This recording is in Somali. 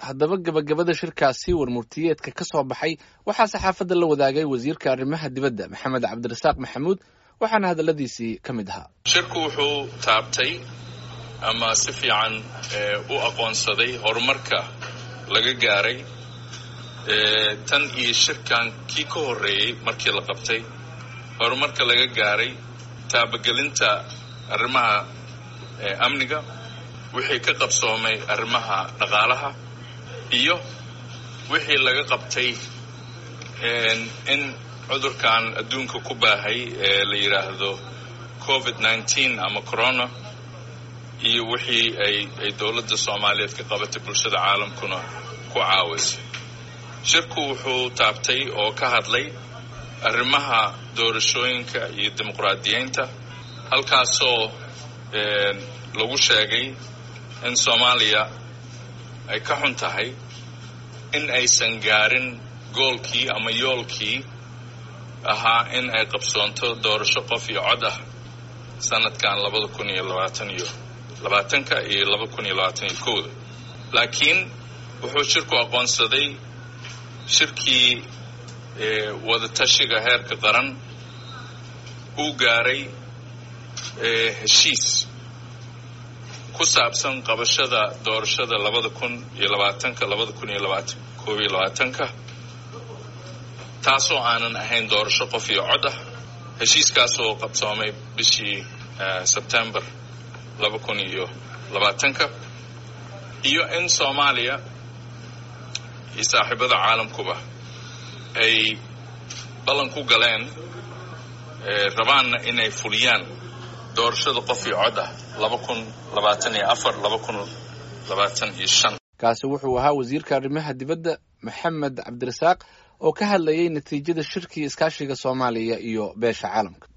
haddaba gebagabada shirkaasi warmurtiyeedka ka soo baxay waxaa saxaafadda la wadaagay wasiirka arrimaha dibadda maxamed cabdirasaaq maxamuud waxaana hadalladiisii ka mid ahaa shirku wuxuu taabtay ama si fiican u aqoonsaday horumarka laga gaaray tan iyo shirkan kii ka horreeyey markii la qabtay horumarka laga gaaray taabagelinta arrimaha amniga wixii ka qabsoomay arrimaha dhaqaalaha iyo wixii laga qabtay in cudurkan adduunka ku baahay ee la yidhaahdo covid nineteen ama corona iyo wixii ay ay dowladda soomaaliyeed ka qabatay bulshada caalamkuna ku caawisay shirku wuxuu taabtay oo ka hadlay arrimaha doorashooyinka iyo dimuqraadiyeynta halkaasoo lagu sheegay in soomaaliya ay ka xun tahay in aysan gaarin goolkii ama yoolkii ahaa in ay qabsoonto doorasho qof iyo cod ah sanadkan labada kun iyo labaatan iyo labaatanka iyo laba kun iyo labaatan iyo kowda laakiin wuxuu shirku aqoonsaday shirkii wadatashiga heerka qaran uu gaaray heshiis ku saabsan qabashada doorashada labada kun iyo labaatanka labada kun iyo labaatan koob iyo labaatanka taasoo aanan ahayn doorasho qof iyo cod ah heshiiskaasoo qabsoomay bishii sebtembar laba kun iyo labaatanka iyo in soomaaliya iyo saaxiibada caalamkuba ay ballan ku galeen rabaanna inay fuliyaan doorashada qof iyo cod ah laba kun labaatan iyo afar laba kun labaatan iyo shan kaasi wuxuu ahaa wasiirka arrimaha dibadda maxamed cabdirasaaq oo ka hadlayay natiijada shirkii iskaashiga soomaaliya iyo beesha caalamka